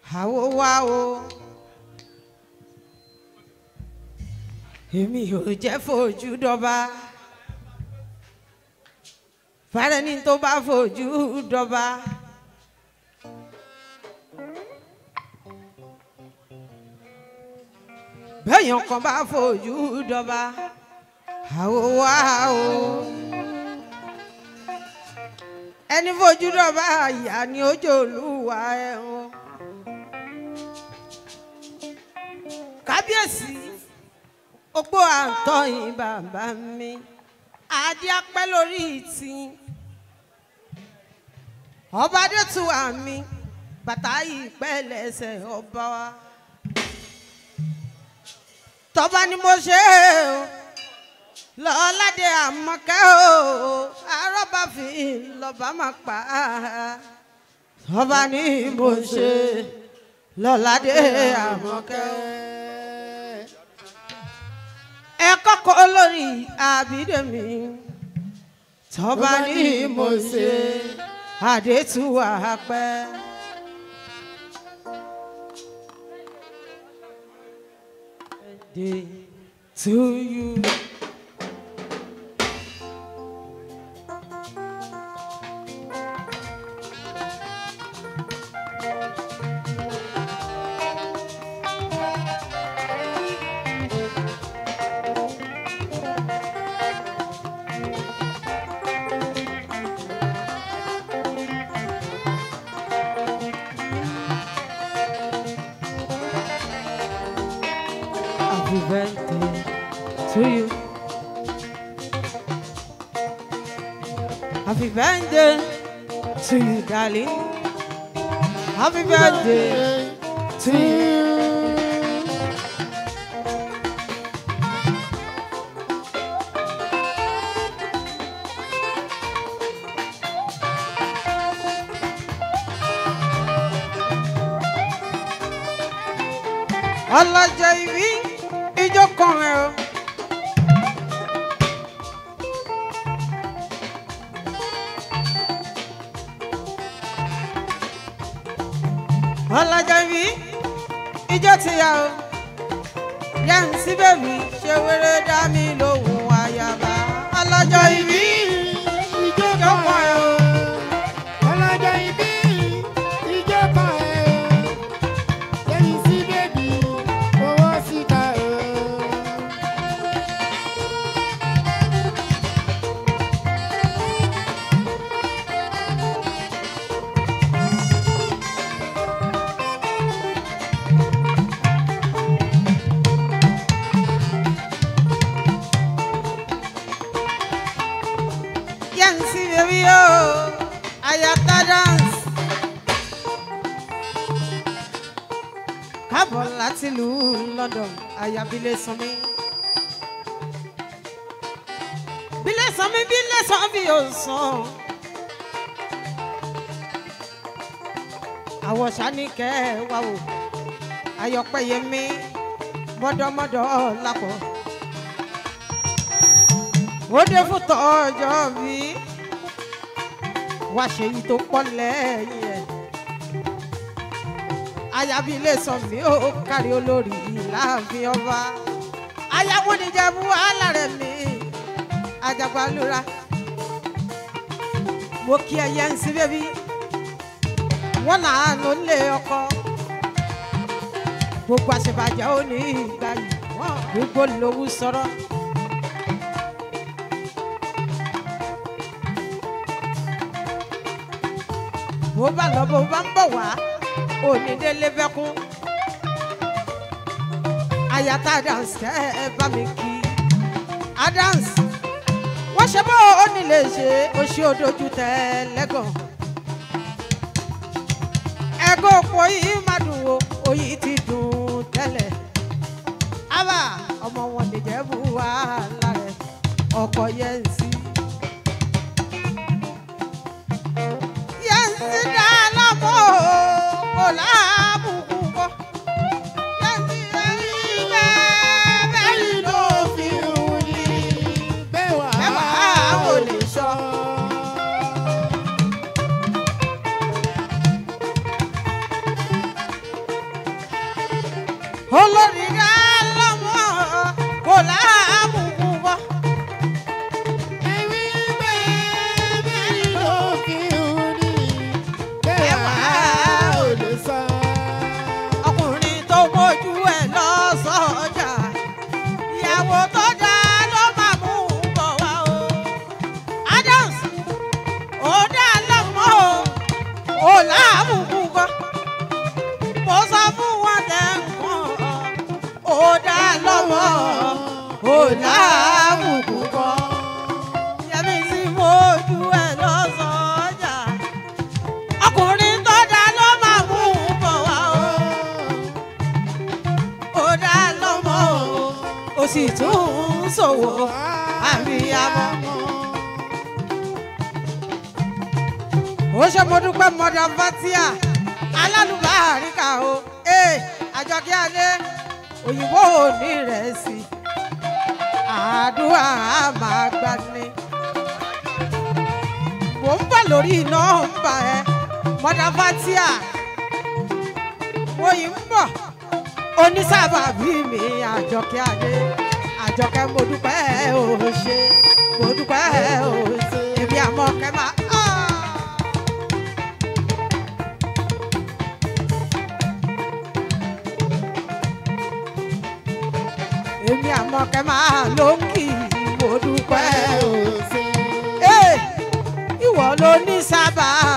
àwo wá o èmi ò jẹ́ fojú dọ́ba fàrẹ́ni tó bá fojú dọ́ba. bẹ́ẹ̀yàn kan bá fojú dọ́ba àwo wá o ẹni fojú dọ́ba ìyá ni ó jẹ́ olúwa ẹ̀hún. kábíyèsí opó àǹtọ̀yìn bàbá mi adé apẹ́ lórí ìtì ọba adétúwà mi bàtà ìpẹ́ lẹ́sẹ̀ ọba wa tọ́ba ni mo ṣe o lọ́ládé àmọ́kẹ́ o arọ́bà fi lọ́ba máa pa á tọ́ba ni mo ṣe lọ́ládé àmọ́kẹ́ ẹ kọ́kọ́ lórí àbídẹ́mi tọ́ba ni mo ṣe àdétúwà pẹ́. Day to you. Happy birthday to you. Happy birthday to you, darling. Happy birthday to you. ọlọ́jọ́ ìbí ijó kan ẹ̀ o. ọlọ́jọ́ ìbí ijó ti yá o. yẹn sí bèbí ṣe wéré dá mi lóhùn àyàbá. ọlọ́jọ́ ìbí ijó kan ẹ̀ o. ọlọ́jọ́ ìbí ìjọba ẹ̀ lẹ́yìn sí bèbí owó síta ẹ̀. yẹn sí bèbí o. àyàtá dance. káàbọ̀ láti ìlú London àyàbílẹ̀ sanmi. bílẹ̀ sanmi bílẹ̀ sanmi ò sàn. àwọ̀ sani kẹ́ ẹ wá wò ayọ̀pẹ̀yẹmí mọ́dọ́mọ́dọ́ lápọ̀. ó dé fún tọ́jọ́ bí wá ṣe yìí tó pọ̀ lẹ́yìn ẹ̀ ayabi ilé sọ mí ó kárí olórí láàfin ọba ayáwó níjẹ̀bú wàhálà rẹ̀ mi ajagbalura mo kí ẹyẹ ń sí bébí wọn làánú lé ọkọ gbogbo àṣebàjẹ́ ò ní ìgbà yìí wọn gbogbo lówó sọ̀rọ̀. bó bá lọ bó bá ń bọ̀ wá òní délé bẹ́kún ayata dance kẹ́ ẹ bá mi kí adance wọ́n ṣe bó o ní lè ṣe o ṣe òdojú tẹ lẹ́gàn ẹ̀gọ́ òpó yìí má dùn o òyì ti dùn tẹ́lẹ̀ ábà ọmọ wọn lè jẹ́ bú wàhálà rẹ̀ ọkọ̀ yẹn ń sí. Yansi dala mo mo lábùkù kọ. Yansi ẹyin bẹ́ẹ̀ bẹ́ẹ̀ ló fi hùn ní. Bẹ́wàá Mẹ́wàá ò lè sọ. olórí rẹ lọ́mọ kò láàbùkù bọ́. Ẹ̀wí pé bẹ́ẹ̀ ló fi rí. Bẹ́ẹ̀ wá ò lè sọ. ọkùnrin tó mójú ẹ̀ lọ sọ́jà ìyàwó tó dá ló máa mú un bọ̀ wá o. Adams ó dá lọ́mọ o ò láàbùkù bọ́. mo sọ fún wọn lẹ́ǹkan ó dá lọ́mọ ò láàbùkù bọ́. Yẹmi sí mójú ẹ̀ lọ sọ́jà ọkùnrin tó dá ló máa mú un bọ̀ wá o ó dá lọ́mọ o ó sì tún ń ṣòwò àríyámọ́. ó ṣe mo dúpẹ́ mọ́dà fatia alálùbáríkà o ee àjọkí adé òyìnbó òní rẹ̀ sí àdúrà á máa gbani. mò ń bọ̀ lórí nọ́mbà ẹ mọ́dà fatia mo yìí ń bọ̀ onísábàbí mi àjọkẹ́ adé àjọkẹ́ mo dúpẹ́ ò ṣe mo dúpẹ́ ò ṣe èmi àmọ́ kẹ́ máa. Ah! èmi àmọ́ kẹ́ máa ló ń kì í mo dúpẹ́ ò ṣe. Ee, ìwọ ló ní sábà